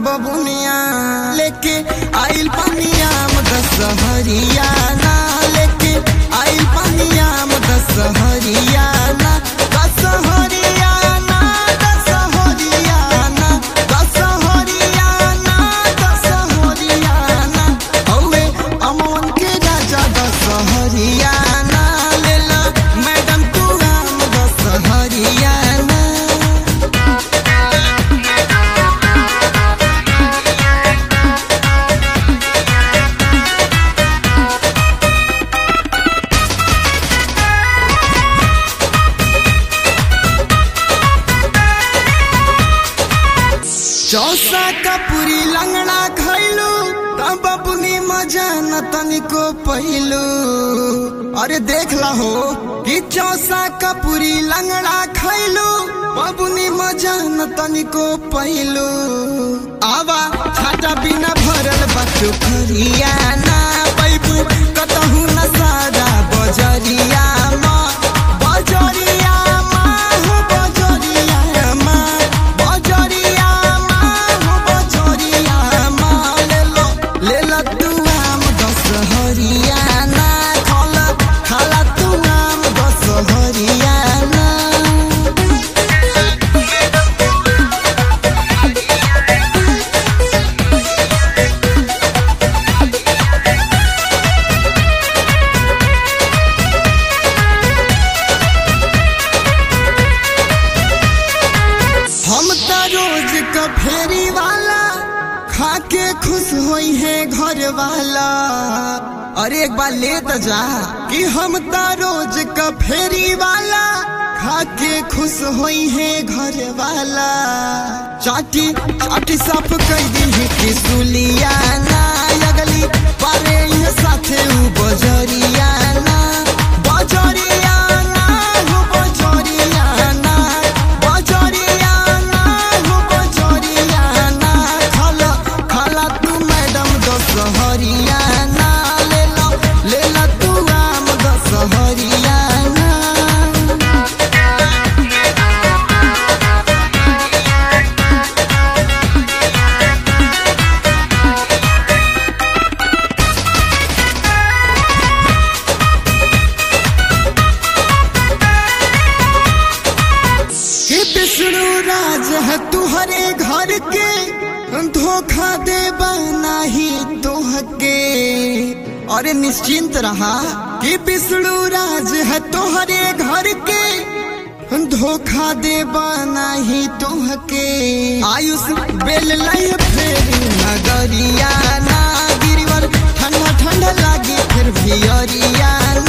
बबुनिया लेके आइल पनियाम दशहरिया ना लेके आइल पनियाम दशहरिया ना दशहरिया ना दशहरिया ना दशहरिया ना दशहरिया ना हौवे अमन के राजा दशहरिया ना लेला मैडम तू हम दशहरिया ना चौसा का पूरी लंगड़ा खैलू तब अपनी मजा न तनिको पहिलू अरे देख ला हो कि चौसा का पूरी लंगड़ा खैलू बबुनी मजा न तनिको पहिलू आवा छाटा बिना भरल बच्चो खरिया ना पैबू कतहू न सारा बजरिया माँ बजरिया माँ हो बजरिया माँ बजरिया माँ हो बजरिया माँ ले लो ले लो तू आम दशहरिया ना खाला खाला तू आम दशहरिया ना हम त रोज का फेरी वाला खा के खुश होई है घर वाला अरे एक बार ले तो जा कि हम त रोज का फेरी वाला खा के खुश होई है घर वाला चाटी चाटी साफ कर दी है कि सुलिया ना अगली पारे ये साथे उ बजरिया ना बजरिया ना हो बजरिया ना बजरिया ना हो बजरिया ना खाला खाला तू मैडम दशहरिया ना ले लो ले लो तू आम दशहरिया ना कि विष्णु राज है तुहरे घर के धोखा दे नाही तोहके अरे निश्चिंत रहा कि विष्णु राज है तोहरे घर के धोखा दे नाही तोहके आयुष बेल लय फेर नगरिया ना गिरवर ठंडा ठंडा लागी फिर भी अरिया